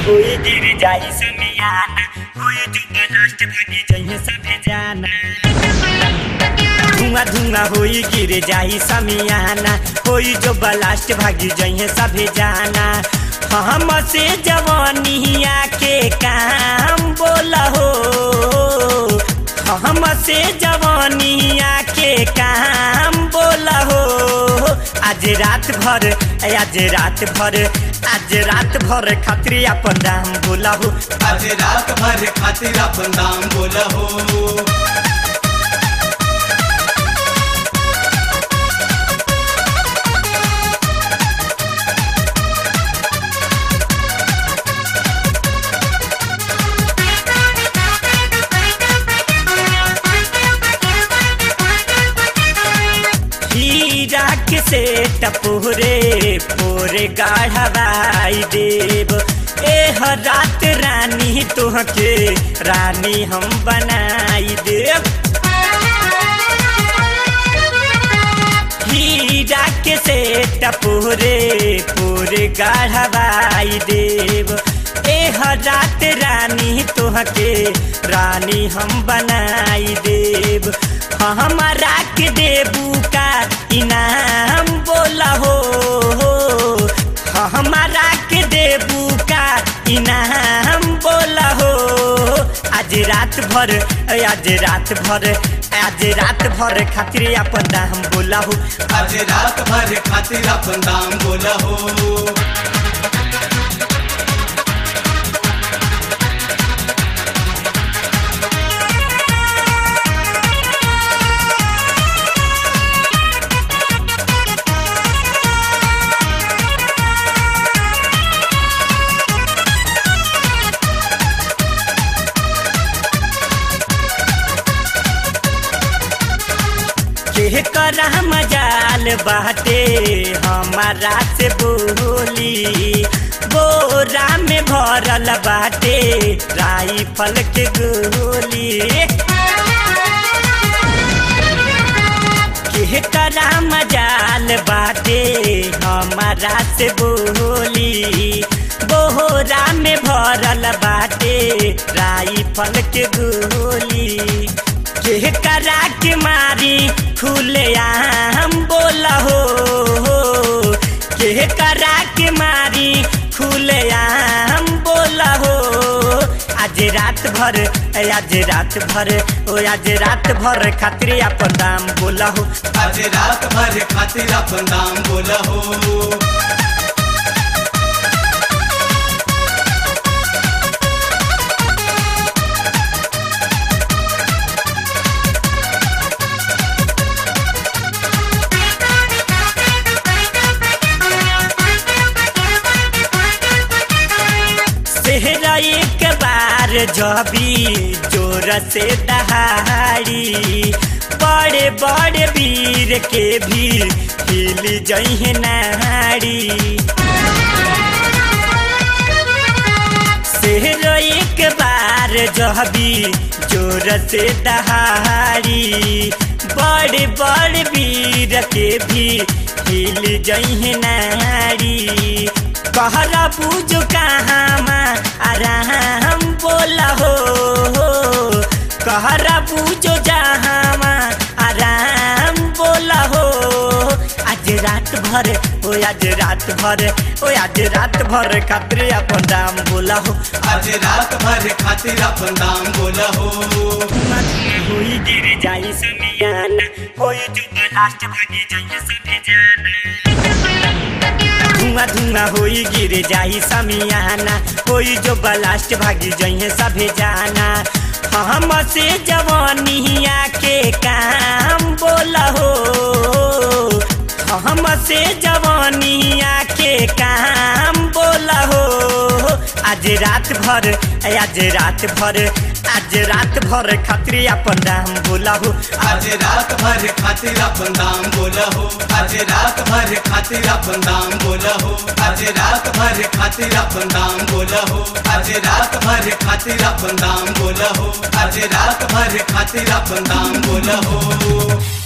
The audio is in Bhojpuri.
कोई गिर जाई समियाना कोई जुबा लास्ट भागी जइहे सभे जाना धुआं धुआं होई गिर जाई समियाना होई जो बलास्ट भागी जइहे सभे जाना हम से जवानिया के काम बोला हो हम से जवानिया के काम बोला हो आज रात भर आज रात भर आज रात भर खातिर अपन दाम बोला हो आज रात भर खातिर अपन दाम बोला हो हीरा के से टपोरे पोरे गाढ़वाई देव एह रात रानी तुहके रानी हम बनाई देव हीरा के से टपोरे पोरे गाढ़वाई देव एह रात रानी तुहके रानी हम बनाई देव हमारा के देबू का इनाम बोला हो हमारा के देबू का इनाम बोला हो आज रात भर आज रात भर आज रात भर खातिर अपन दाम बोला हो आज रात भर खातिर अपन दाम बोला हो के करा मजाल बाटे हमारा से बोली बोरा में भरल बाटे राइफल के गोली के करा मजाल बाटे हमारा से बोली बोरा में भरल बाटे राइफल के गोली के करा के मारी खुले आम बोला हो के करा के मारी खुले आम बोला हो आज रात भर आज रात भर ओ आज रात भर खातिर अपन दाम बोला हो आज रात भर खातिर अपन दाम बोला हो सेहरा एक बार जबी जोर से दहाड़ी बड़े बड़े वीर के भी हिल जइहे नाड़ी सेहरा एक बार जबी जोर से दहाड़ी बड़े बड़े वीर के भी हिल जइहे नाड़ी कहरा पूजो कहाँ आराम बोला हो कहरा पूजो जहाँ आराम बोला हो आज रात भर ओ आज रात भर ओ आज रात भर खातिर अपन दाम बोला हो आज रात भर खातिर अपन दाम बोला हो होई गिर जाई समियाना होई जो लास्ट भागी जाई सभी जाना धुआं धुआं होई गिर जाई समियाना होई जो बलास्ट भागी जइहे सभे जाना हम से जवानिया के काम बोला हो हम से जवानिया के काम बोला हो आज रात भर आज रात भर आज रात भर खातिर अपन दाम बोला हो आज रात भर खातिर अपन दाम बोला हो आज रात भर खातिर अपन दाम बोला हो आज रात भर खातिर अपन दाम बोला हो आज रात भर खातिर अपन दाम बोला हो आज रात भर खातिर अपन दाम बोला हो